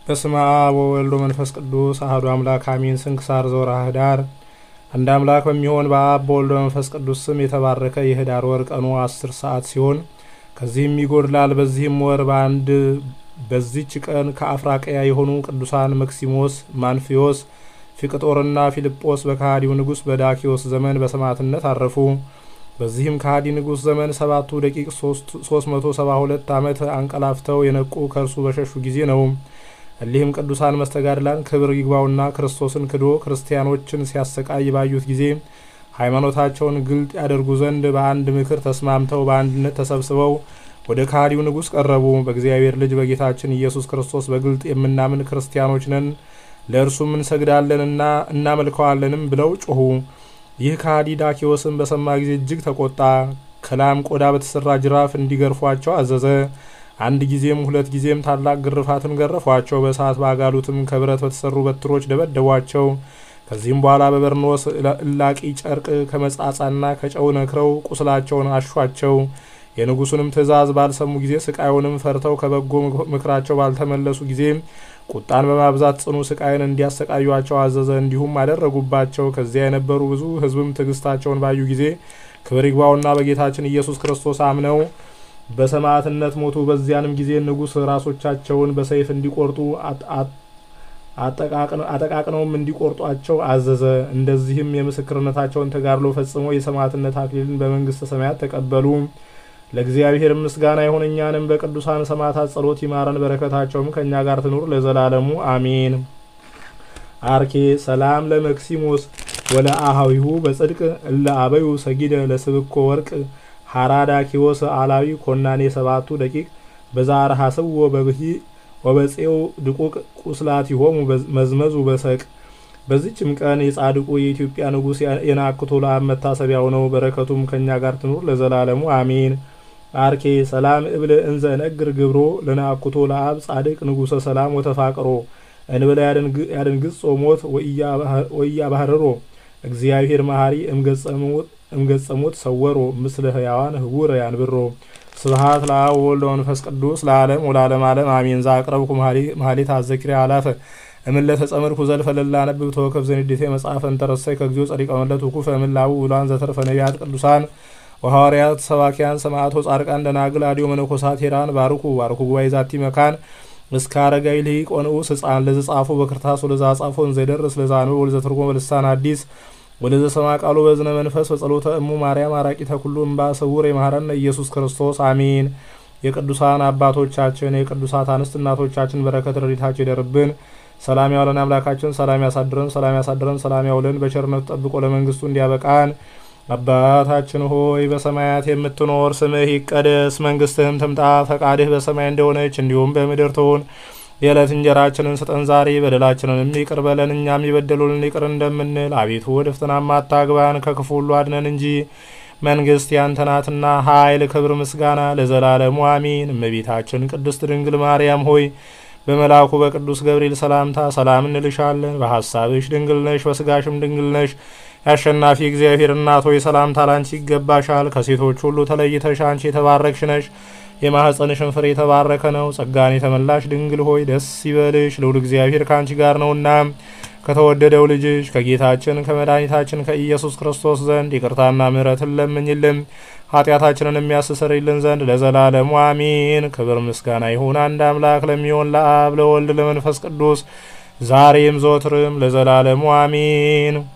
በስመ አብ ወወልድ ወመንፈስ ቅዱስ አሐዱ አምላክ አሜን። ስንክሳር ዘወርኀ ኅዳር። አንድ አምላክ በሚሆን በአብ በወልድ በመንፈስ ቅዱስ ስም የተባረከ የኅዳር ወር ቀኑ አስር ሰዓት ሲሆን ከዚህም ይጎድላል። በዚህም ወር በአንድ በዚች ቀን ከአፍራቅያ የሆኑ ቅዱሳን መክሲሞስ፣ ማንፊዮስ፣ ፊቅጦርና ፊልጶስ በከሃዲው ንጉሥ በዳኪዎስ ዘመን በሰማዕትነት አረፉ። በዚህም ከሃዲ ንጉሥ ዘመን ሰባቱ ደቂቅ ሶስት መቶ ሰባ ሁለት ዓመት አንቀላፍተው የነቁ ከእርሱ በሸሹ ጊዜ ነው። እሊህም ቅዱሳን መስተጋድላን ክብር ይግባውና ክርስቶስን ክዶ ክርስቲያኖችን ሲያሰቃይ ባዩት ጊዜ ሃይማኖታቸውን ግልጥ ያደርጉ ዘንድ በአንድ ምክር ተስማምተው በአንድነት ተሰብስበው ወደ ከሃዲው ንጉሥ ቀረቡ። በእግዚአብሔር ልጅ በጌታችን ኢየሱስ ክርስቶስ በግልጥ የምናምን ክርስቲያኖች ነን፣ ለእርሱም እንሰግዳለንና እናመልከዋለንም ብለው ጮኹ። ይህ ከሃዲ ዳኪዎስን በሰማ ጊዜ እጅግ ተቆጣ። ከላም ቆዳ በተሰራ ጅራፍ እንዲገርፏቸው አዘዘ። አንድ ጊዜም ሁለት ጊዜም ታላቅ ግርፋትን ገረፏቸው። በእሳት ባጋሉትም ከብረት በተሰሩ በትሮች ደበደቧቸው። ከዚህም በኋላ በበርኖስ እላቂ ጨርቅ ከመጻጻና ከጨው ነክረው ቁስላቸውን አሿቸው። የንጉሱንም ትእዛዝ ባልሰሙ ጊዜ ስቃዩንም ፈርተው ከበጎ ምክራቸው ባልተመለሱ ጊዜ ቁጣን በማብዛት ጽኑ ስቃይን እንዲያሰቃዩቸው አዘዘ። እንዲሁም አደረጉባቸው። ከዚያ የነበሩ ብዙ ሕዝብም ትዕግስታቸውን ባዩ ጊዜ ክብር ይግባውና በጌታችን ኢየሱስ ክርስቶስ አምነው በሰማዕትነት ሞቱ። በዚያንም ጊዜ ንጉሥ ራሶቻቸውን በሰይፍ እንዲቆርጡ አጠቃቅነውም እንዲቆርጧቸው አዘዘ። እንደዚህም የምስክርነታቸውን ተጋድሎ ፈጽመው የሰማዕትነት አክሊልን በመንግስተ ሰማያት ተቀበሉ። ለእግዚአብሔር ምስጋና ይሁን፣ እኛንም በቅዱሳን ሰማዕታት ጸሎት ይማረን፣ በረከታቸውም ከእኛ ጋር ትኑር ለዘላለሙ አሜን። አርኬ ሰላም ለመክሲሞስ ወለ አሃዊሁ በጽድቅ እለ አበዩ ሰጊደ ለስብኮ ወርቅ ሀራዳ ኪዎስ አላዊ ኮናኔ ሰባቱ ደቂቅ በዛር ሀስዎ በብሂ ወበጼው ድቁቅ ቁስላት ይሆሙ መዝመዙ በሰቅ። በዚችም ቀን የጻድቁ የኢትዮጵያ ንጉሥ የናክቶ ለአብ መታሰቢያው ነው። በረከቱም ከእኛ ጋር ትኑር ለዘላለሙ አሜን። አርኬ ሰላም እብል እንዘ ነግር ግብሮ ለናኩቶ ለአብ ጻድቅ ንጉሰ ሰላም ወተፋቅሮ እንብለ ያደንግጾ ሞት ወእያ ባህርሮ እግዚአብሔር መሐሪ እምገጸሞት ሰወሮ ምስለ ህያዋን ህቡረ ያንብሮ ስብሃት ለአብ ወወልድ ወመንፈስ ቅዱስ ለዓለም ወለዓለም ዓለም አሜን። ዘአቅረብኩ መሀሌት አዘኪርያ አላፈ እምለ ተጸምርኩ ዘልፈ ለላነብብ ተወከፍ ዘንዴቴ መጽሐፈ እንተረሳይ ከግዚኦ ጸሪቀ መለት ውኩፈ እምላቡ ውላን ዘተርፈ ነቢያት ቅዱሳን ወሐዋርያት ሰባኪያን ሰማዕቶ ጻድቃን ደናግል አዲዮ መነኮሳት ሄራን ባርኩ ባርኩ ጉባኤ ዛቲ መካን እስከ አረጋዊ ልሂቅ ወንዑስ ህፃን ለዘ ጻፎ በክርታስ ወለዛ ጻፎ እንዘይደርስ ለዛ አንበብ ወለዘ ተርጎመ በልሳን አዲስ ወለዘ ሰማ ቃሉ በዝነ መንፈስ በጸሎተ እሙ ማርያም አራቂተ ኩሉ እምባ ስውር የማህረነ ኢየሱስ ክርስቶስ አሜን። የቅዱሳን አባቶቻችን የቅዱሳት አንስት እናቶቻችን በረከት ረድኤታቸው ይደርብን። ሰላም ያውለን አምላካችን፣ ሰላም ያሳድረን፣ ሰላም ያሳድረን፣ ሰላም ያውለን፣ በቸርነቱ ጠብቆ ለመንግስቱ እንዲያበቃን። አባታችን ሆይ በሰማያት የምትኖር ስምህ ይቀደስ፣ መንግስትህም ትምጣ፣ ፈቃድህ በሰማይ እንደሆነች እንዲሁም በምድር ትሁን። የዕለት እንጀራችንን ስጠን ዛሬ፣ በደላችንንም ይቅር በለን እኛም የበደሉንን ይቅር እንደምንል። አቤቱ ወደ ፈተናም አታግባን፣ ከክፉ ሁሉ አድነን እንጂ መንግስት ያንተ ናትና ኃይል፣ ክብር፣ ምስጋና ለዘላለሙ አሚን። እመቤታችን ቅድስት ድንግል ማርያም ሆይ በመልአኩ በቅዱስ ገብርኤል ሰላምታ ሰላም እንልሻለን። በሐሳብሽ ድንግል ነሽ፣ በስጋሽም ድንግል ነሽ። የአሸናፊ እግዚአብሔር እናት ሆይ ሰላምታ ላንቺ ይገባሻል። ከሴቶች ሁሉ ተለይተሽ አንቺ የተባረክሽ ነሽ። የማኅፀንሽን ፍሬ የተባረከ ነው። ጸጋን የተመላሽ ድንግል ሆይ ደስ ይበልሽ፣ ልዑል እግዚአብሔር ከአንቺ ጋር ነውና ከተወደደው ልጅሽ ከጌታችን ከመድኃኒታችን ከኢየሱስ ክርስቶስ ዘንድ ይቅርታና ምሕረትን ለምኝልን ኃጢአታችንን የሚያስተሰርይልን ዘንድ ለዘላለሙ አሚን። ክብር ምስጋና ይሁን አንድ አምላክ ለሚሆን ለአብ ለወልድ ለመንፈስ ቅዱስ ዛሬም ዘወትርም ለዘላለሙ አሚን።